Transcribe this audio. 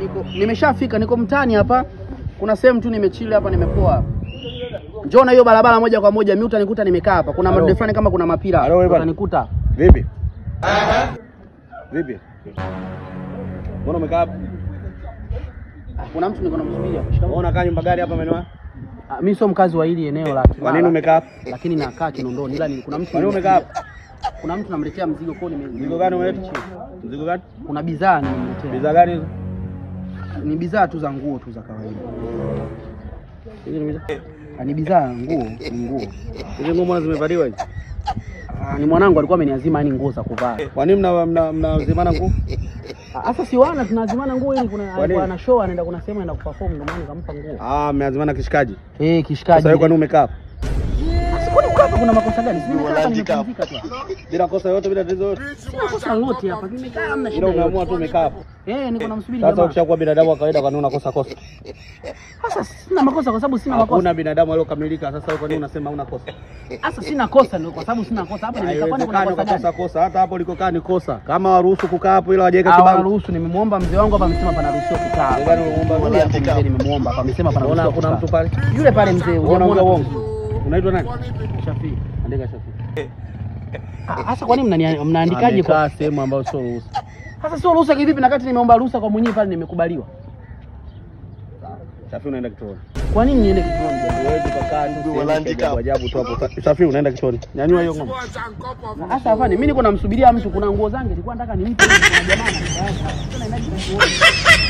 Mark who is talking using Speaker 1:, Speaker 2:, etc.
Speaker 1: niko nimeshafika, niko mtaani hapa. Kuna sehemu tu nimechili hapa, nimepoa. Njoo na hiyo barabara moja kwa moja, mimi utanikuta nimekaa hapa. Kuna
Speaker 2: Halo.
Speaker 1: madude fulani kama kuna mapira,
Speaker 2: Halo, wewe bwana.
Speaker 1: utanikuta.
Speaker 2: Vipi? Vipi? Mbona umekaa hapa?
Speaker 1: Ah, Kuna mtu niko namsubiri hapa. Shikamoo.
Speaker 2: Mbona unakaa nyumba gani hapa maeneo haya?
Speaker 1: Ah, Mimi sio mkazi wa hili eneo la
Speaker 2: Kwa nini
Speaker 1: Kimara,
Speaker 2: umekaa hapa?
Speaker 1: lakini nakaa Kinondoni, ila ni kuna mtu
Speaker 2: Kwa nini umekaa hapa?
Speaker 1: kuna mtu namletea mzigo kwa nime
Speaker 2: Mzigo gani umeleta? Mzigo gani?
Speaker 1: Kuna bidhaa nimemletea.
Speaker 2: Bidhaa gani hizo?
Speaker 1: Ni bidhaa tu za nguo tu za kawaida.
Speaker 2: Hizi ni bidhaa.
Speaker 1: Ah, Ni bidhaa nguo, ni nguo.
Speaker 2: Hizi nguo mbona zimevaliwa hizi?
Speaker 1: Ah, Ni mwanangu alikuwa ameniazima yani nguo za kuvaa.
Speaker 2: Kwa nini mna mna mnazimana nguo?
Speaker 1: Ah, Sasa si wana tunazimana nguo ili kuna
Speaker 2: Kwa
Speaker 1: alikuwa
Speaker 2: nini?
Speaker 1: ana show anaenda kuna sehemu anaenda kuperform ndio maana nikampa nguo.
Speaker 2: Ah, mmeazimana kishikaji.
Speaker 1: Eh, kishikaji.
Speaker 2: Sasa wewe kwa nini umekaa hapa?
Speaker 1: Kwani uko hapa kuna makosa gani? Sina hapa nimepumzika tu.
Speaker 2: Bila kosa yote, bila tatizo yote.
Speaker 1: Sina kosa lolote hapa. Nimekaa hamna
Speaker 2: Ila
Speaker 1: shida.
Speaker 2: umeamua
Speaker 1: yoyote.
Speaker 2: tu umekaa hapa.
Speaker 1: Eh, niko namsubiri
Speaker 2: Sasa
Speaker 1: jamaa.
Speaker 2: ukishakuwa binadamu wa kawaida, kwa nini unakosa kosa?
Speaker 1: Sasa sina makosa kwa sababu sina makosa.
Speaker 2: Hakuna binadamu aliyokamilika. Sasa wewe kwa nini unasema huna kosa?
Speaker 1: Sasa sina kosa ndio kwa sababu sina kosa. Hapa nimekaa kwani kuna
Speaker 2: Haiwezekani
Speaker 1: kosa
Speaker 2: ukakosa
Speaker 1: gani?
Speaker 2: kosa. Hata hapo ulikokaa ni kosa. Kama waruhusu kukaa hapo, ila wajaweka
Speaker 1: Ah,
Speaker 2: kibango.
Speaker 1: wanaruhusu nimemwomba mzee wangu hapa amesema panaruhusiwa kukaa.
Speaker 2: Mzee gani umemuomba?
Speaker 1: Yule hapo mzee nimemwomba hapa amesema
Speaker 2: Unaona
Speaker 1: panaruhusiwa
Speaker 2: kuna mtu
Speaker 1: kukaa.
Speaker 2: pale?
Speaker 1: Yule pale mzee
Speaker 2: Unaona
Speaker 1: hujamuona
Speaker 2: uongo. Unaitwa nani?
Speaker 1: Shafii.
Speaker 2: Andika Shafi.
Speaker 1: Ah, Sasa kwa nini mnani- mnaandikaje kwa
Speaker 2: Amekaa sehemu ambayo sio ruhusa.
Speaker 1: Sasa sio ruhusa kivipi na kati nimeomba ruhusa kwa mwenyewe pale nimekubaliwa.
Speaker 2: Shafi unaenda kituoni.
Speaker 1: Kwa nini niende kituoni? jamani?
Speaker 2: Huwezi kukaa tu sehemu ya ajabu ajabu tu hapo. Shafi unaenda kituoni. Nyanyua hiyo ngoma.
Speaker 1: Sasa afanye mimi niko namsubiria mtu, kuna nguo zangu nilikuwa nataka nimpe kuna jamaa anataka. Sasa naendaje kituoni?